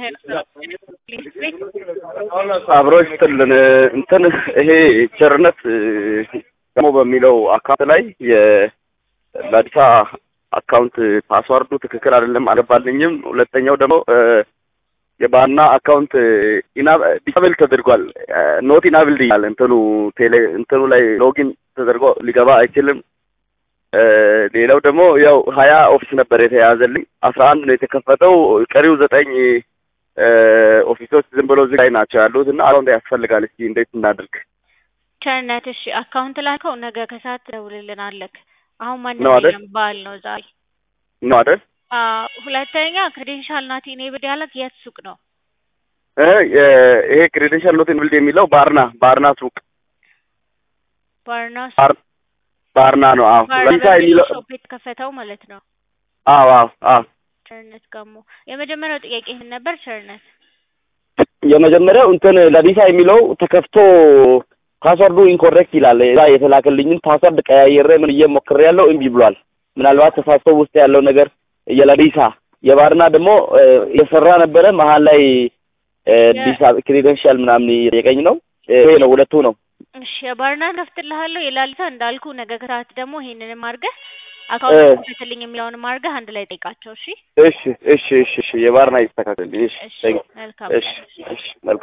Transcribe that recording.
አብሮ ይስጥልን እንትን ይሄ ቸርነት ደግሞ በሚለው አካውንት ላይ የላዲሳ አካውንት ፓስዋርዱ ትክክል አይደለም፣ አልገባልኝም። ሁለተኛው ደግሞ የባና አካውንት ዲሳብል ተደርጓል። ኖት ኢናብል ይላል እንትኑ ቴሌ እንትኑ ላይ ሎጊን ተደርጎ ሊገባ አይችልም። ሌላው ደግሞ ያው ሀያ ኦፊስ ነበር የተያዘልኝ አስራ አንድ ነው የተከፈተው። ቀሪው ዘጠኝ ኦፊሶች ዝም ብሎ ዝግ ላይ ናቸው ያሉት እና አካውንት ያስፈልጋል። እስኪ እንዴት እናድርግ? ቸርነት እሺ፣ አካውንት ላከው ነገ ከሰዓት ትደውልልናለህ። አሁን ማንም ነው አይደል? የለም በዓል ነው ዛሬ። ነው አይደል? አዎ፣ ሁለተኛ ክሬዴንሻል ናት ኢኔብል ያለክ የት ሱቅ ነው? እ ይሄ ክሬዴንሻል ኖት ኢናብል የሚለው ባርና ባርና ሱቅ ባርናስ ባር ባርና ነው። አዎ ለምሳ የሚለው ሾፕ የተከፈተው ማለት ነው። አዎ አዎ አዎ ቸርነት ጋሞ የመጀመሪያው ጥያቄ ምን ነበር? ቸርነት የመጀመሪያው እንትን ለዲሳ የሚለው ተከፍቶ ፓስወርዱ ኢንኮሬክት ይላል። እዛ የተላከልኝን ፓስወርድ ቀያየረ ምን እየሞክሬ ያለው እምቢ ብሏል። ምናልባት ተሳስቶ ውስጥ ያለው ነገር የለዲሳ የባርና ደግሞ እየሰራ ነበረ መሀል ላይ ዲሳ ክሬደንሻል ምናምን የቀኝ ነው። ይሄ ነው ሁለቱ ነው። እሺ የባርና ከፍትልሃለሁ የላሊሳ እንዳልኩ ነገ ከሰዓት ደግሞ ይሄንንም አድርገህ አካውንት ከፍትልኝ የሚለውንም አድርገህ አንድ ላይ ጠይቃቸው። እሺ እሺ እሺ እሺ እሺ የባርና ይስተካከል። እሺ እሺ thank you። መልካም እሺ እሺ መልካም